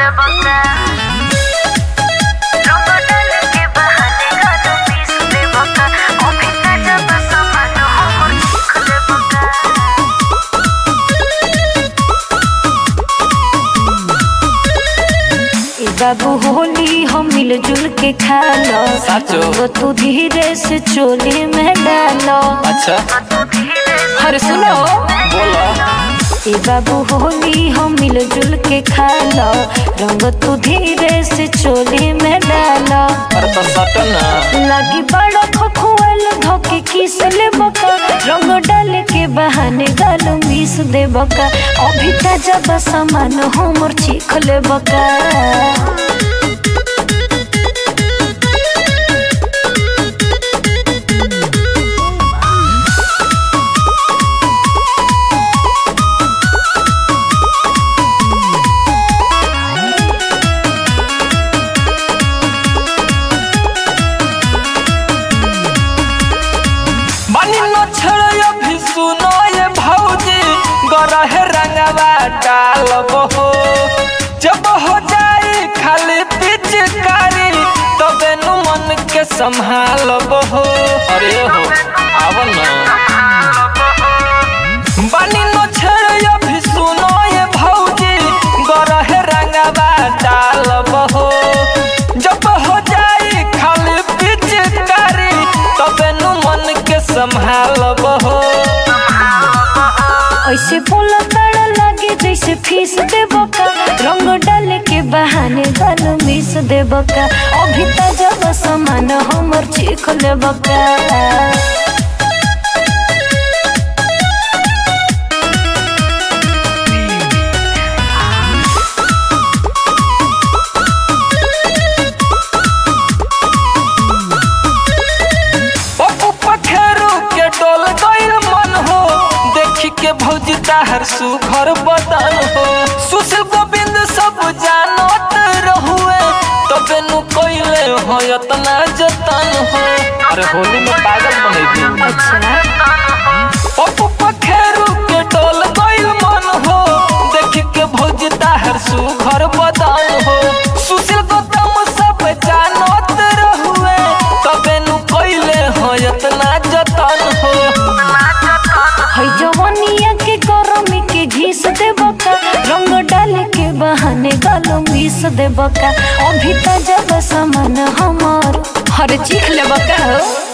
ले बका रंग डाल के बहाने गालो पीस ले बका अभी ताजा बस मन हमर चीख ले बका ए बाबू होली हम मिलजुल के खा लो साचो। रंग तू धीरे से चोली में डालो अच्छा तू धीरे से अरे सुनो बोला ए बाबू होली हम मिलजुल के खा लो रंग तू धीरे से चोली में डालो अरे तो सटन ना लगी बड़ा खखुआल धोके किस ले बका रंग डाल के बहाने गाल मिस दे बका अभी ताजा बसमान हमर चीख ले बका बानी न छड़य भी सुनो ये भौजी गरहे रंगवा डालब हो जब हो जाई खाली पिचकारी तबे नु मन के संभालब हो अरे हो आव ना बानी न छड़य भी सुनो ये भौजी गरहे रंगवा डालब हो जब हो जाई खाली पिचकारी तबे नु मन के संभालब हो ऐसे बोला ताड़ा लगे जैसे फीस दे बका रंग डाल के बहाने गाल मिस दे बका अभी ताजा बसमान हमर चीख ले बका पप्पू पखेरू के डोल गइल मन हो देखी के भौजी ताहर सुघर बदन हो सुशील गोविंद सब जानत रहुए तबे नु कइले हो इतना जतन हो अरे होली में पागल बनेगी अच्छा पप्पू पखेरू के डोल गइल मन हो देखी के भौजी ताहर सुघर बदन हो सुशील गौतम सब जानत रहुए तबे नु कइले हो इतना जतन हो है जवनिया के गरमी के घीस दे बका रंग डाल के बहाने गालो मिस दे बका अभी ताजा बसमान हमर हर चीख ले बका हो